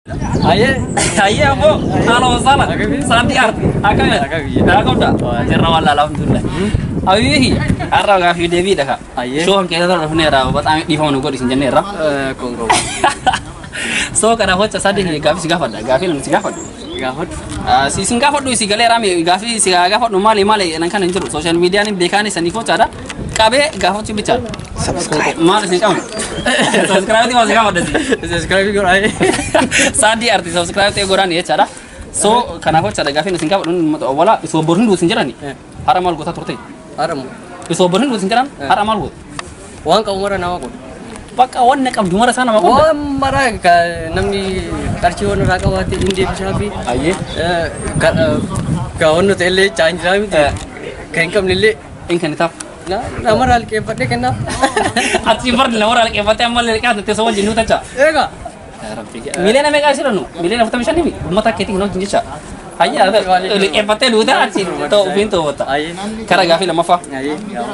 Aye, aye ambo. Halo sana. Santi arti. Akam ya. Akam dah. Cerna wala alhamdulillah. Awihi. Arra ga fi devi dah. Aye. So kan kita dah funera. Batang di phone ko di sini nera. Kongo. So kana hocha sadi ni gafi si gafada. Gafi ni si gafada. Gahot. Ah, si sin gafada si galera mi gafi si gafada mali mali nan kan injuru social media ni bekani sani ko cara. Kabe gafada bicara. Subscribe. Mal sin kamu. Subscribe ti masih gafada sih. Subscribe ko ay. sadi arti subscribe te gorani ya cara so kana ho cara gafi singa dun wala so borun du sinjara ni Eh. haramal gota turte Aram. so borun du sinjara haramal go Wan ka umara na ko. baka wanne kam dumara sana ma ko Wan mara ka namni karchi won ra ka wati indi bisabi. aye ka ka won tele change rami. Kain kam lille. in kan tap Na namar hal ke pate kenna. ati bar la wala ke fate amal le ka te so jinu ta cha Ega. milena me ka sira no milena fata mishani mi mata keti no jinja aye ada le ke fate lu da ati to bintu wata Ay. kara gafi la mafa Ay.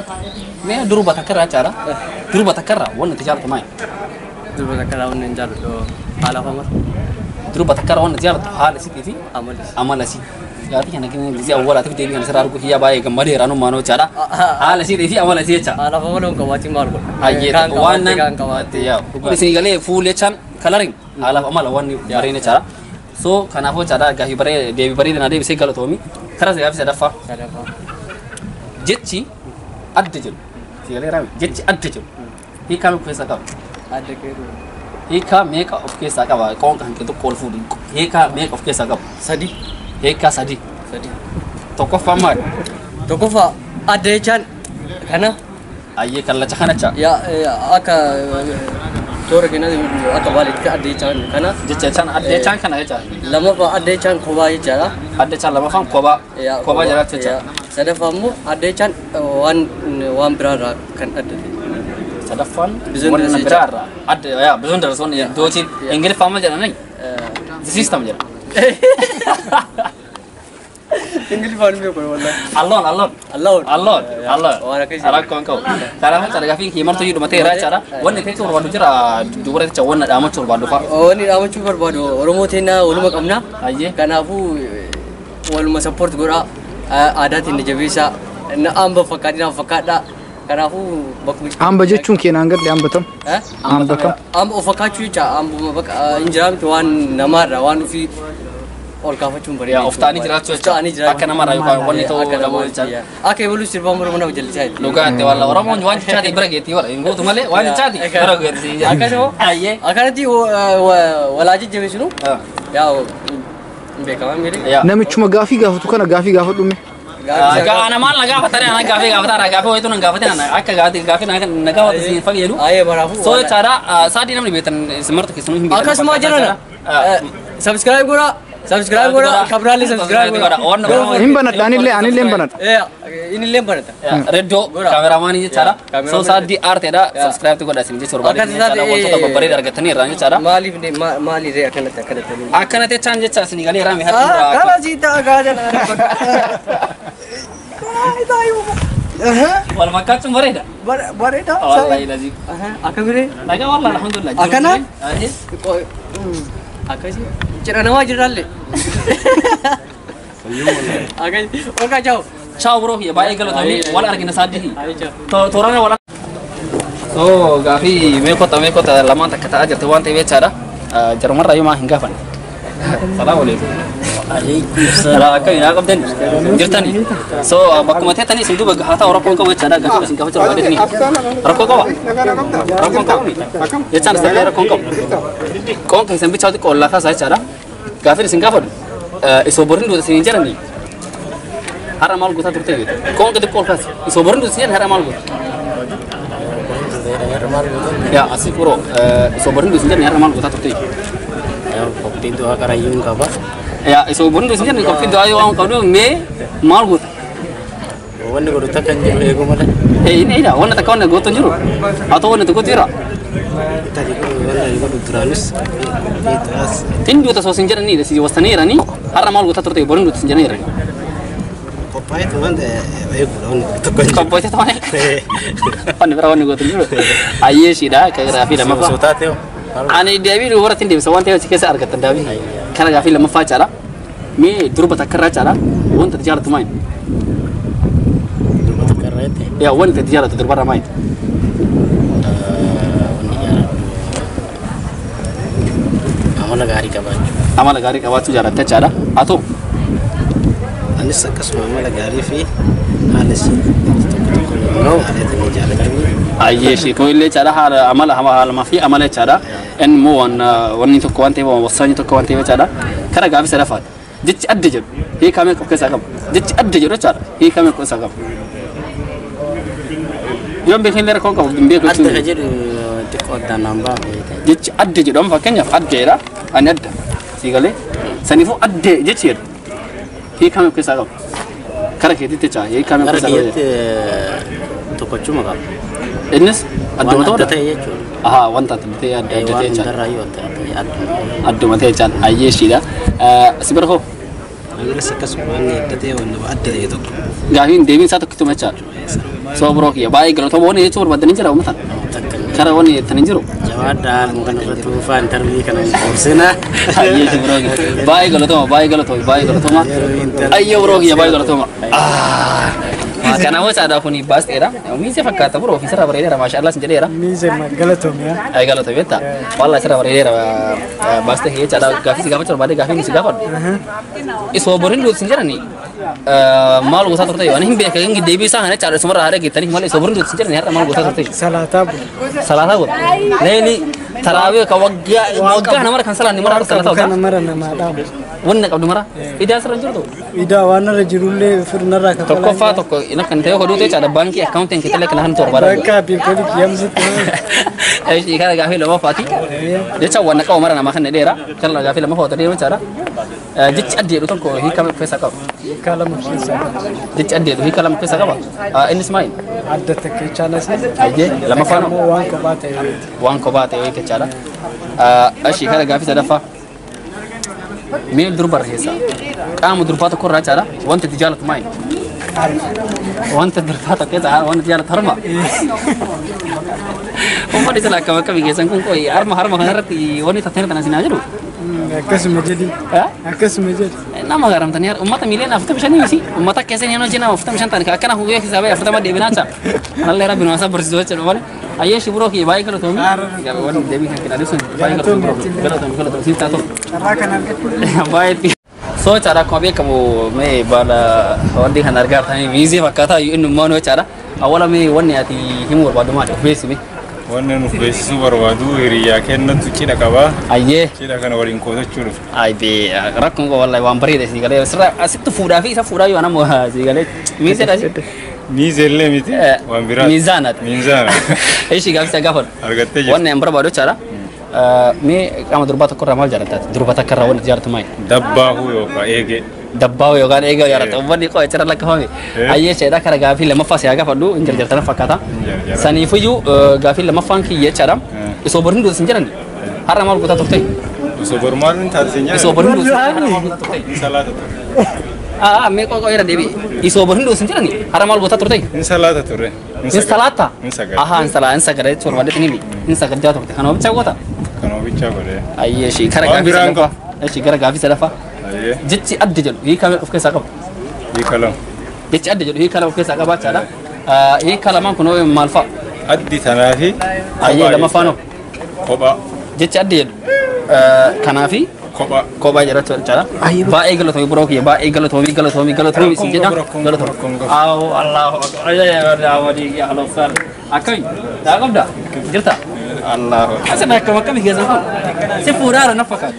me duru bata kara cara duru bata kara wannan tijar ta mai Dulu ka kala won njalo do ala famar. duru bata kara wannan tijar ta hala si fi Amal. amala si gati kana kini gizi awwala tafi debi kana sarar ku hiya baye gamare ranu mano cara ala si defi amala si cha Ala famar on ka wati mar ko. ayye Kan ka wati, wannan kan ka wati. ya kuma sini gale full chan coloring ala amala wani bare ne cara so kana fo cara gahi bare debi bare na debi sai galo tomi kara sai gafi dafa Sada fa. jetci addajul si gale rami jetci addajul hi kam ko saka Ada ke ru. hi ka make of ke saka ba kon kan ke to call food hi ka make of ke saka Sadi. hi ka sadi Sadi. to ko famar To ko fa ada chan kana ayye kalla cha kana cha ya ya, aka tora kena aka walid ka ada chan kana jecce can adde can kana yaca lama fa ada chan ko ba jara adde can lama fan koba ya koba jara ce ya sada famu ada chan wan wan brara kan ada sadafan Bizon wannan da sai birar adde ya bizon da son ya doci ingil fama jara nai the system jara English fan me ko wallahi allon allon Allah allon allon Wala kai ala kon ko tara ma tara gafi himar to yudu mate ra cara wannan kai to wadu jira dubura ta wannan da ma to wadu fa wani da mutu barbado oromo tena uluma kamna ayye kanafu wal ma support gora adatin da jabisa na amba fakadi na fakada kanafu bakum Hamba jechuun keenan gadde hambatan. eh Hamba kam. amba ofakachu cha amba baka injiram to wan namara wan fi ol kafachum bari ya oftani jira to Oftani jira. aka na mara yuka wannan to Aka da nama mo cha ya. Aka bolu sirba mura mana jalli chai luga te wala ora mo wan cha di brage ti wala ingo to male wan cha di brage ti Aka so ayye aka nati walaji jebe sunu Ah. ya be kama mere ya Namichuma gaafii gaafatu kana gaafii gaafadhume. ga ana mal na gafa tare na gafe gafa tare gafe hoyto nan gafa tare aka gafe gafe na na gafa si fag yelu aye barafu so cara sadi namni betan smart ke sunu himbi aka semua jana subscribe gora subscribe gora kabrali subscribe gora on Hin banadha anillee anillee hin banadha. eh ini lembar ta reddo cameraman ni cara so Cameraman. sadi arte da subscribe to goda sinje sorba Aka ni sadi, cara wonto to babbare daga tani ran cara mali ne mali re akan ta kada ta akana te chanje cha sini gali rami ah hatu kala sita aga jana wal makatu mareda bare ta wallahi lazi aka mere daga wallahi alhamdulillah Akana? ahe aka sih cira nama jiralle aka oka jauh ciao bro ya bae galo tami wala argina sadi ayo jauh to torana wala so gafi me kota me kota lama ta kata ajar tuwan tebe cara jarumar rayu ma hinga fan salamu alaikum alaikum salam kai na kabdan jirtani so bakku mate tani sindu baga hata ora kon ko we cara gafi singa fajar wala ni rako ko rako ko ya cara sa era kon ko kon kan sambi chawti ko la ka sa cara gafi singa fad iso borin do sin jarani haramal guta turte kon ko de kol kas iso borin do sin haramal guta ya asik bro iso borin do sin jarani haramal guta turte kopi itu akar ayun kapa ya iso borin do sin jarani kopi do ayo ang kawdo me mal guta wanda ko takan jiru ego mala eh ini ina wannan ta kawne goto jiro ato wannan ta gotira tadi ko wanda ego duranus itras tin do ta so sin jarani da si wastanira ni haramal guta turte borin do sin jarani kopa itu wanda ego wanda takan Kompo itu teman Pan berapa nih gue tunjuk? Aye sih dah kayak Rafi dah apa? sotate Ani deebii dubarratti hin deebisa waan ta'eef achi keessa argattan deebii. Kana gaafii lammaffaa caala. Mee durba takka irraa caala wanta ati jaalatu maali? Durbata karreetti Yaa wanta ati jaalatu durbarraa maali? wanni jaaladhu amala gaarii qabaachuu. Amala gaarii qabaachuu jaalatta caala. Haa ta'u Anis akkasuma amala gaarii fi haala si tokko tokko immoo haalatti ni jaalatanii ayyee ishee kun illee caala haala amala haala fi amala caala. Inni immoo waan wanni tokko waan ta'eef wasaanyi tokko waan ta'eef caala. Kana gaafii sadaffaadha. Jechi adda jedhu hiikamee of keessaa qaba. Jechi adda jedhu caala hiikamee of keessaa qaba. Yoon beekan illee rakkoo qabu hin beeku adda ka jechuudha. jedhu xiqqoo addaan naan baafee jechi adda jedhamu fakkeenyaaf addeedha ani adda sii galee saniifuu addee jechi jedhu hiikamee of keessaa qaba kara keetitti jecha hiikamee of gara keessaa qaba kiyyatti tokkochuma qaba. innis adduma Waan adda ta'udha ta'e jechuudha. ahaa wanta adda ta'e adda adda ta'e Waan jecha hundarraayyuu adda ta'e adduma. adduma ta'e jecha ayyee ishiidha si bira koo Amiras akkasuma waan adda ta'e waan adda ta'e tokko. gaafiin deebiin isaa tokkittuma jecha soo biroo kiyya baay'ee galatooma wanni jechuun barbaadanii jira uummatan Takka kara wanni jettanii jiru jawaadhaan kan irratti dhufaa intarvii kana boorsinaa. ayyee si biroo kiyya baay'ee galatooma baay'ee galatooma baay'ee galatooma ayyee biroo kiyya baay'ee galatooma kana wacaadhaa kuni baasteedha miise fakkaata biroo fi sirra bareedeera maashaallah sin jedheera Miise galatoomia. ay galata betta walla sirra bareedeera baaste kiyya caadhaa gaafii si gaafachuu barbaade gaafii ni si gaafadhu isoo borin duuti sin jedhani maal gosaa turte waan hin beeka hin deebii isaa kana caadhaa sumarraa haadha geettanii malee isoo borin duuti sin jedhani har'a maal gosaa turte Salaataa bu. salaataa godha leeli taraawee ka waggaa waggaa namara kan salaanni mara salaataa Kana godha mara namaa dhaabu. wanni qabdu mara idaa sirra jirtu Idaa waan irra jirullee firnarraa kan tokkoffaa tokko ina kan ta'e hoduu ta'e caadhaa baankii akkaawuntiin kitale kana kan torbaadha Bakka biifoli kiyamsitti. Ishii kana gaafii lama faati. Jecha waan qabu mara namaa kan dheera. Kana gaafii lama faata deema jechaadha. Jechi adda jedhu tokko hiika of keessaa qaba. Kaalama keessaa. Jechi adda jedhu hiika lama of keessaa qaba. Innis maali? Adda takka chaalas. Ayyee lamaffaan Immoo waan kophaa ta'e. waan kophaa ta'e jechaadha. Ishii kana gaafii sadaffaa. Miil durbarra keessaa. Qaama durbaa tokko irraa jechaadha. Wanti itti jaalatu maali? Wanta durbaa tokko keessaa wanti jaalatu harma. Uummanni sila akkam akkamii keessan kun qoyi harma harma kanarratti wanni tattanii kana sinaa jedhu. Akkasuma jedhi. Haa? Akkasuma jedhi. nama garamtanii ummata miliyoona afurtama shanii miti ummata keessa ni hojii nama afurtama shan ta'an akkana hubee hisaabee afurtama deebinaa ta'a nallee rabbi nuwaasaa barsiisuu jechuudha malee ayyee shibiroo kiyya baay'ee galatoomi waan deebii kan kennan sun baay'ee galatoomi galatoomi galatoomi siin taatu Carraa kan argatu. baay'ee soo caadha akkuma beekamu mee baala wanti kan argaa jirtanii viizii fakkaataa inni immoo noo caadha awwala mee wanni ati himuu barbaadu maali of beeksimi Wanni nuuf beeksisuu barbaadu hiriyaa kennatu cidha qabaa. ayyee Cidha kana waliin qootachuu dhufe. Aibee rakkoon koo wallahi waan bareeda sii galee sirra asitti fuudhaa fi isa fuudhaa yoo nama sii galee miiseedha si. Miizellee miti waan biraa. Miizaanaati. Miizaana. Ishii gaafisa gaafadhu. Argattee jirti. Wanni an barbaadu jechaadha. Mee qaama durbaa tokko irraa maal jaalattaati? Durba takka irraa wanti jaalatu maali? Dabbaahuu yookaan eegee. Dabbaawu yookaan eegaa jaalatta. Uummanni qoo jira lakkafame. Eh. Ayyee sheedhaa kara gaafii lammaffaa siyaa gaafadhu hin jarjartana fakkaata. Jarjara. Saniifiyyuu gaafii lammaffaan kiyya jechaadha. Eh. Isoo borin duuti sin jedhani. Har'a maal gootaa turte? Osoo bormaaluun taasise nyaata. Isoo borin duuti har'a maal gootaa turte? Salaata ture. Ah, mee qoo qoo deebi. Isoo borin duuti sin jedhani. Har'a maal gootaa turte? Inni salaata ture. Insalaata. Inni sagale. Aha, insala, insagale jechuun barbaadde nimi. Insagale turte. Kana obicha goota. Kan oobichaa godhee. Ayyee ishii gara Waan gaafii biraan sadaffaa. Ishii gara gaafii sadaffaa. Ayyee. Jechi adda jedhu hiikamee of keessaa qaba. Hiika lama. Jechi adda jedhu hiikamee of keessaa qaba jechaadha. Hiika lamaan kun maal fa'a? Addi tanaa fi. Ayyee lamaffaan hoo? Kophaa. Jechi adda jedhu kanaa fi Kophaa. kophaa jedhachu jechaadha. Baay'ee galatoomii biroo kiyya baay'ee galatoomii galatoomii galatoomii isin jedha. Rakkoon qabu, rakkoon qabu. Awo Allahu akbar. Ayyee wadii yaa alofsaan. Akkami? Daa qabda? Jirta? Allahu. Asin akkam akkami keessa kun? Si fuudhaara na fakkaata.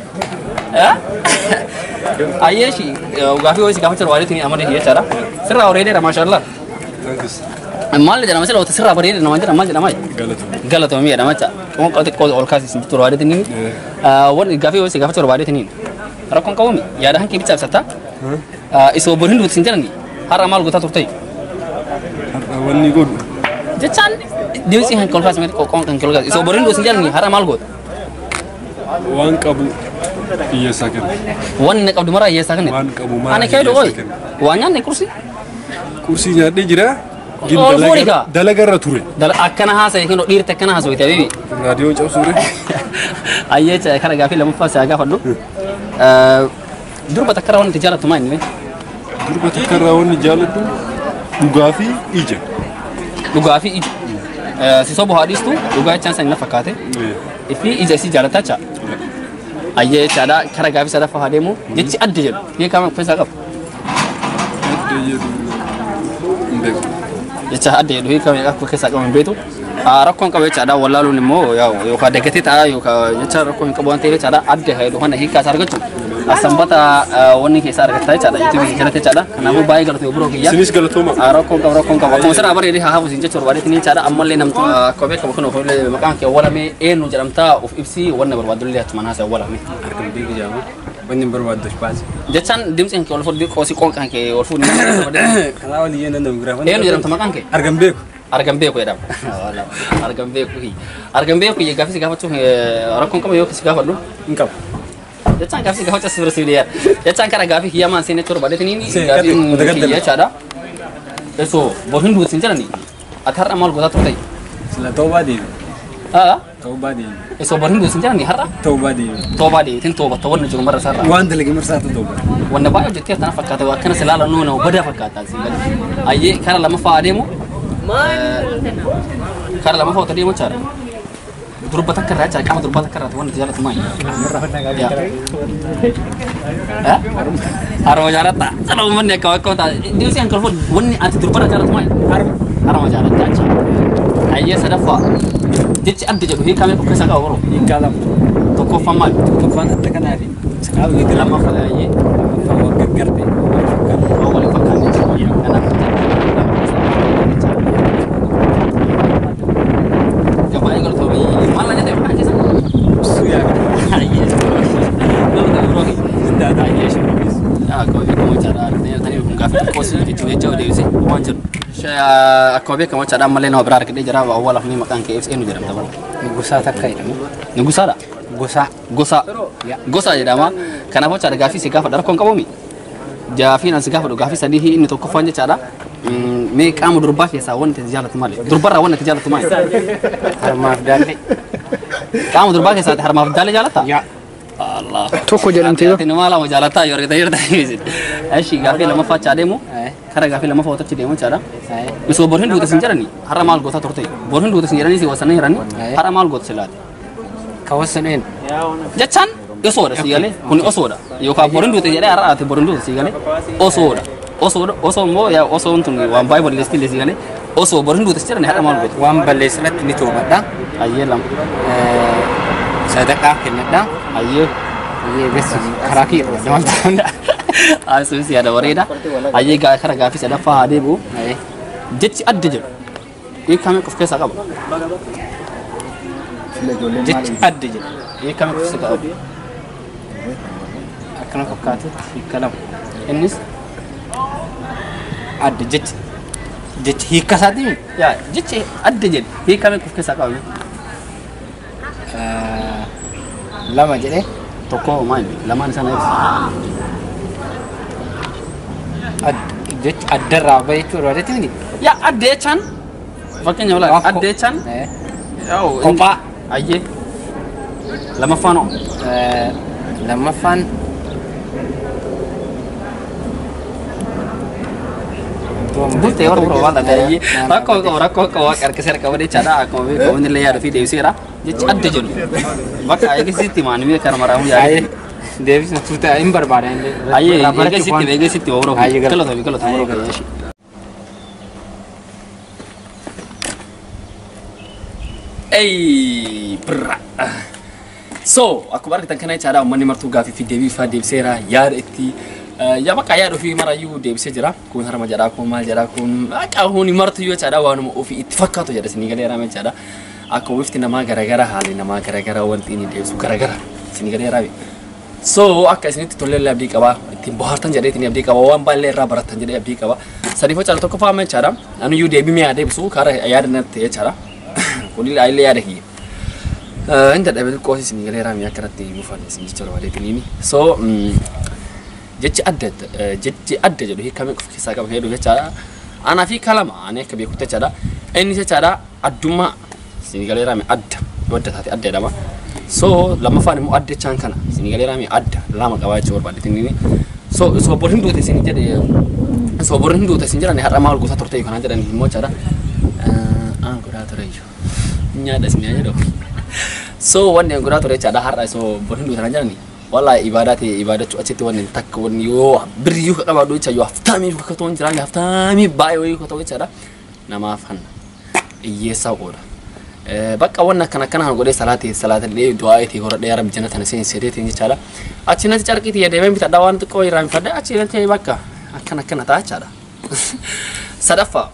Ayyee shi gaafii wayii si gaafachuu barbaadee amadee jechaadha. Sirraa bareedeera maashaallah. Maal jedhama sila wata sirraa bareedee nama jedhama maal jedhama? Galatoomii jedhama jecha. Qoonqoo xiqqoo ol kaasii jirtu barbaadee ni. Wanni gaafii wayii si gaafachuu barbaadee ni. Rakkoon qabuumi yaada hankee bicha ibsatta. Isoo boriin duuti sin jedhani har'a maal gootaa turte? wanni godhu Jechaan deemsi kan kolkaas mee qoqqoon kan kolkaas isoo boriin duuti sin jedhani har'a maal goota? waan qabu hiyyeessaa kenna Wanni na qabdu maraa hiyyeessaa kan waan qabu maraa Ani kee dhugooyi. hiyyeessaa kenna Waa nyaanne kursi? qursii nyaadhee jira Gin Ol dalaga- fuudhi kaa. dalagarra ture. Dala akkana haasa'e kun dhiirti akkana haasa'u ta'e bibi. Raadiyoo cabsuure. Ayyee ca- kana gaafii lammaffaa isaa gaafadhu. Durba takka waan itti jaallattu maa inni? Durba takka irraa wanni jaaladhu dhugaa fi ija. Dhugaa fi ija. Sisoo bu'aa dhiistu dhugaa jechaan sana na fakkaate. Fi ija isii jaallataa jecha. Ayyee jechaadha kara gaafii sadaffaa haa deemu jechi adda jedhu beekama of keessaa qabu. Adda jedhu hin beeku. Jecha adda jedhu beekama akka of keessaa qabu hin beeku. Rakkoon qabu jechaadha wallaaluun immoo yookaan daggatee ta'a yookaan jecha rakkoo hin qabu waan ta'eef jechaadha adda jedhu kana hiikaa isaa argachuun sanbata wanni keessaa argatta jechaadha yuutuubii jalatti jechaadha kanaafuu baay'ee galatu biroo kiyya. Isinis galatooma. Rakkoon qabu rakkoon qabu akkuma sana bareedee haa hafu siin jechuudha barbaadee jechaadha ammallee namtu akka beekamu kun of maqaan kee awwaalamee eenyu jedhamtaa of ibsii wanna barbaadullee achumaan haasa'e awwaalame. Harkan biigu jaama. Wanni barbaaddu baasi. Jechaan dimtsi kan kee ol fuudhii qoosii qoonqaan kee ol fuudhii Karaa walii yee nan giraafan. eenyu jedhamta maqaan kee? Harkan beeku. Argan beeku jedhama. Argan beeku argan beeku gaafii si gaafachuun rakkoon qaba yoo si gaafadhu. Hin qabu. Jechaan gaafii si gaafachuu asirra sibiiliyaa. Jechaan kana gaafii hiyyamaan seenee turba dheetanii See, gaafiin gadda- gadda- kiyya jechaadha. Esoo bor hin duutin jedhani. Ati har'a maal gootaa turte? Sila toobaa deemi. Haa? Toobaa deemi. Esoo bor hin duutin jedhani har'a? Toobaa deemi. Toobaa deebitiin toobatta wanna jiru marra sarara. Waan dalage marsaatu toobaa. Wanna baay'ee hojjettee tana fakkaata akkana si laala nuuna badaa fakkaata asii gadi. Ayyee kara lamaffaa adeemu. Kara lamaffaa otoo deemu jechaadha. Durba takka irraa jechaadha qaama durba takka irraa wanti jaallatu maali? Harma jaalatta. Sana uummanni akka wakka wata. Diimsi kan kolfoo wanni ati durba irraa jaallatu maali? Harma jaalatta jecha. Ayyee sadaffaa. Jechi adda jedhu hiikamee of keessaa qaba boroo. Hiikaa lama. Tokkoffaan maali? Tokkoffaan adda kanaa fi saqaa wayii Lammaffaa ayyee. Lammaffaan waan gaggarte. Waan waliin fakkaatu jechuudha. Kanaaf Gabaayee galtoomii maal la jedhee maal keessa? Suu yaa Ayyee. Nama ta'e biroo hin ayyee shirbiis. Akkuma beekamu jechaadha. Tanii kun gaafa xiqqoo si jechuun jecha odeessee waan jedhu. Akkuma beekamu jechaadha ammallee nama biraa argadhee jira awwaalaaf ni maqaan kee ibsa eenyu jedhamta bara. Gosaa takka jedhamu. Ni gusaadha. Gosaa. Gosa. Gosa jedhama. Kanaaf jechaadha gaafii si gaafa rakkoon qabuumi. Jaafiin as gaafa gaafii sadii inni tokkoffaan jechaadha. Mee qaama durbaa keessaa wanti ati jaallatu maali? Durbarraa wanti ati jaallatu maali? Harmaaf daallee. Qaama durbaa keessaa ati harmaaf daalee jaallatta? Yaa. Allah. Tokko jedhamtee yoo Ati nama lama jaallataa yoo argite jirta. Ashi gaafii lammaffaa achaa deemu. Kara gaafii lammaffaa watachi deemu jechaadha. Misoo bor hin duute sin jedhani har'a maal goota turte? Bor hin duute sin jedhanii si wasana jirani har'a maal goota silaate? Kawwasaneen. Jechaan osoodha si galee kun osoodha yookaan bor hin duute jedhee har'a ati bor hin duute si galee osoodha. Osoodha osoo immoo yaa osoon tun waan baay'ee balleessi si galee osoo bor hin duute si jedhani har'a maal goota? Waan balleessinatti ni toobadha. Ayyee lama. Sadaqaa kennadha. Ayyee. Ayyee besi karaa kiyya irratti waan ta'udha. Asuus yaada bareeda. Ayyee gaa kara gaafii sadaffaa haa deebi'u. Jechi adda jedhu. Hiikamee of keessaa qaba. Jechi adda jedhu. Hiikamee of keessaa qaba. Akkana fakkaatutti hiika lama. Innis Adda jechi. Jechi hiika isaatii yaa jechi adda jedhu hiikamee of keessaa qaba. lama jedhee Tokko maali lamaan isaa na ibsa. jechi addarraa bahee jechuudha wadeetti miti. Yaa adda jechaan fakkeenya balaa adda jechaan yaa'u Kophaa. ayyee lamaffaan hoo Lammaffaan Bultee warra biroo waan ta'eef rakkoo qabu rakkoo qabu waaqa harkisee harkaba jechaadha akkuma beekamu inni illee yaada fi deebiseera jechi adda jedhu bakka eegisitti maanimee kana maraamuu yaadee deebisna tuuta hin barbaada illee. ayyee eegisitti eegisitti warra Ayyee biroo galata. kallatoo kallatoo Ayyee warra galata. biroo. Ey, birra. So, akkuma argitan kana jechaadha uummanni martuu gaafii fi deebii ifaa deebiseera yaada itti yaa bakka yaada ofii marayyuu deebisee jira kun harma jedhaa kun maal jedhaa kun akka huni martu yoo jechaadha waanuma ofii itti fakkaatu jedha isinii galee raame jechaadha akka wifti namaa garagara haalli namaa garagara wanti inni deebisu garagara isinii galee raame. So akka isinitti tollee illee abdii qaba ittiin bohaartan jedhee ittiin abdii qaba waan baay'ee irraa barattan jedhee abdii qaba sadiif jechaadha tokko faama jechaadha aniyyuu deebii mi'a deebisu karaa yaada natti jechaadha kun illee yaada kiyya. Inda dhabe xiqqoo isin galee raamii akkanatti buufan isin jecha barbaadetiniini. So jechi adda jechi adda jedhu hiikamee of keessaa qaba heduu jechaadha. Anaa fi kalama ani akka beekutti jechaadha. Inni jechaadha addummaa sinigalee raame adda madda taate adda jedhama. So lammaffaan immoo adda jechaan kana sinigalee raame adda lama qabaa jechuu barbaadde inni. So soobor hin duute isin jedhe soobor hin duute isin jedhani har'a maal gosa turte kanaan jedhani immoo jechaadha. Aan godhaa ture iyyuu. Nyaadha isin jedhu. So wanni godhaa ture jechaadha har'a soobor hin duute kanaan jedhani. Wallahi ibadaa ta'e ibadachuu achitti wanni takka wanni yoo birriyyuu ka qabaadhu jecha yoo haftaamii akka ta'u hin jiraanne haftaamii baay'ee wayii ka ta'u jechaadha. Namaaf hanna. Hiyyeessaa qooda. bakka wanna akkana akkana kan godhee salaatee salaatillee du'aa'itii horadhee yaa rabbi jannata kana seensi sedeetiin jechaadha. Achi natti carqiitii yaadamee bitadhaa waan xiqqoo irraa hin fadhe achi natti bakka akkana akkana ta'a jechaadha. Sadaffaa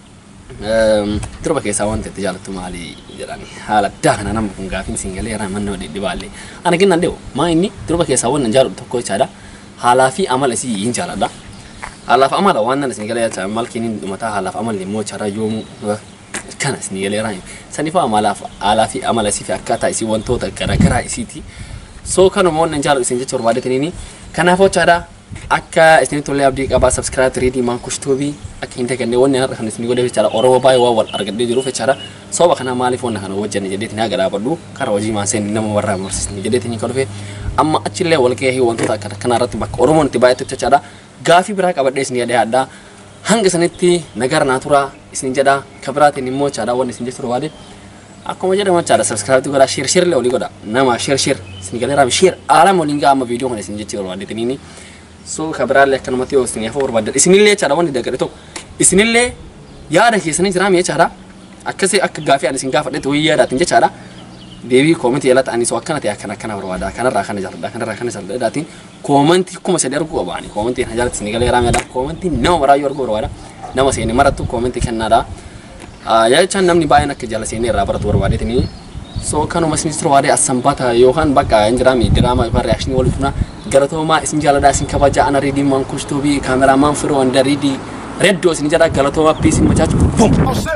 durba keessaa wanti itti jaalattu maali jedhani haala addaa kana nama kun gaafiin siin galee irraa manna wadhi dhibaallee. Ana kennan dee'u maa inni durba keessaa wanna jaalatu tokko jechaadha. Haalaa fi amala isii hin jaaladha. Haalaa fi amala waan nan isin galee jecha maal kennin dhumataa haalaa fi amalli immoo jechaadha yoomuu kana isin galee irraa saniif amalaaf haalaa fi amala isii fi akkaataa isii wantoota garaagaraa isiiti. So kanuma wannan jaalatu isin jecha barbaadetaniini kanaafuu jechaadha akka isinitti tollee abdii qabaa subscribe reedii maan kushtuubii akka hin taganne wanni har'a kan isin godhe jechaadha oromoo baay'ee waan wal argadhee jiruuf jechaadha sababa kana maaliif wanna kana wajjin jedheetiin haa gadaabadhu kara hojii maaseen nama warraa marsisni jedheetiin kan dhufe amma achillee wal gahee wantoota akkana kana irratti bakka oromoon itti baay'atu jechaadha gaafii biraa qabadhee isin yaadee addaa hanga sanitti nagara naa turaa isin jedha kabiraatiin immoo jechaadha wanni isin jechuu barbaade akkuma jedhamu jechaadha subscribe godhaa share share illee olii godha nama share share isin galee raami share aalama waliin gaa amma viidiyoo kana isin jechuu barbaadetaniini so kabiraallee akkanumatti yoo isin yaafuu barbaaddan isinillee jechaadha wanni daggare tokko isinillee yaada keessanii jiraami jechaadha akkasii akka gaafii ani isin gaafadhetti wayii yaadaatiin jechaadha deebii koomentii jala ta'anii soo akkana ta'e akkana akkana barbaada kanarraa kana jaalladha kanarraa kana jaalladhaatiin koomentii kuma sadii arguu qabaani koomentii kana jaalatti isin galee raamiidha koomentii nama maraayyuu arguu barbaada nama seeni marattu koomentii kennaadha jechaan namni baay'een akka jala seenii irraa baratu barbaadeetini so kanuma isinis turwaadee asambata yookaan bakka hin jiraami diraamaa yookaan reakshinii waliif funa galatoomaa isin jaaladha isin kabaja ana riidii maan kushtuubii kaameraamaan firoo wanda riidii reddoo isin jedha galatoomaa piisiin machaachu bum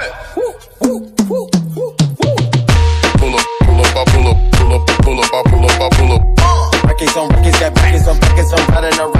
pull up, pull up, I pull up, pull up, pull up, I pull up, I pull up. Records on records, got records on records, I'm riding around.